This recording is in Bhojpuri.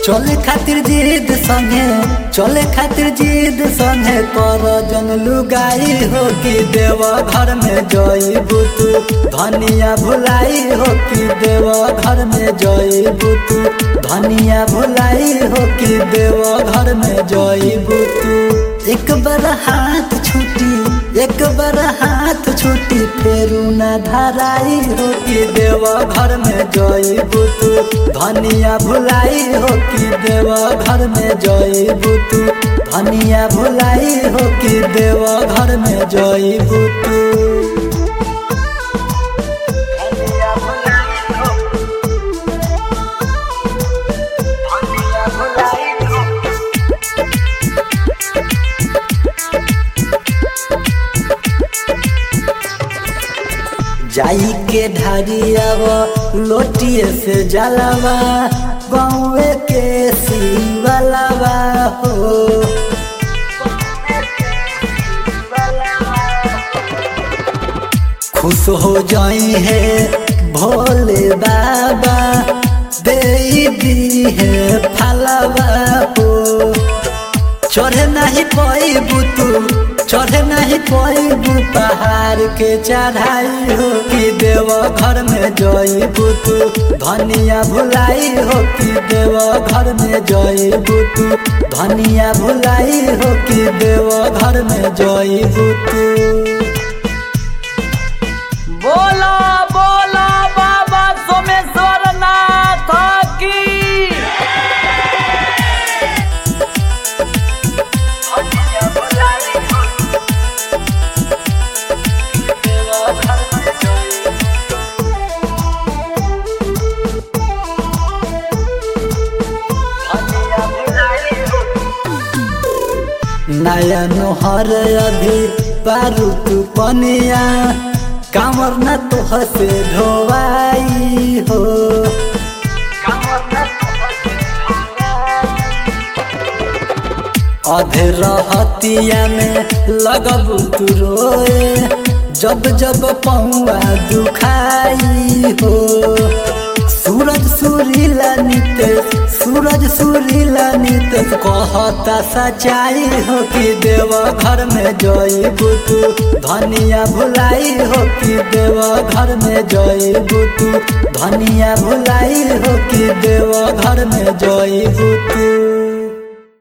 चले खातिर जिद संगे चले खातिर जिद संगे कर जन लुगाई हो कि देव घर में जई बुतु धनिया भुलाई हो कि देव घर में जई बुतु धनिया भुलाई हो कि देव घर में जई बुतु एक बार हाथ छुटी एक बार हाथ छुटी फेरू न धराई हो कि देव घर में जई बुतु धनिया भुलाई हो कि देव घर में जई बुतु धनिया भुलाई हो कि देव घर में जई बुतु धनिया भुलाई हो धनिया भुलाई हो जाई के ढारियावा लोटिए से जलावा गाँवे के शिवलावा हो खुश हो जाई है भोले बाबा दे दी है फलवा हो चढ़े नहीं पैबू तू चढ़े नहीं पैबू पहाड़ के चढ़ाई हो कि देव घर में जईबू तू धनिया भुलाई हो कि देव घर में जईबू तू धनिया भुलाई हो कि देव घर में जईबू तू बोला बोला बाबा सोमेश्वर नाथ की नया नोहर अभी पारू तू पनिया कामर न तो हसे ढोवाई हो अधे रहतिया में लगबू तू रोए जब जब पौआ दुखाई हो सूरज सुरीला नितेश सूरज सुरीला नितेश कहता सच्चाई हो कि देव घर में जई बुतु धनिया भुलाई हो कि देव घर में जई बुतु धनिया भुलाई हो कि देव घर में जई बुतु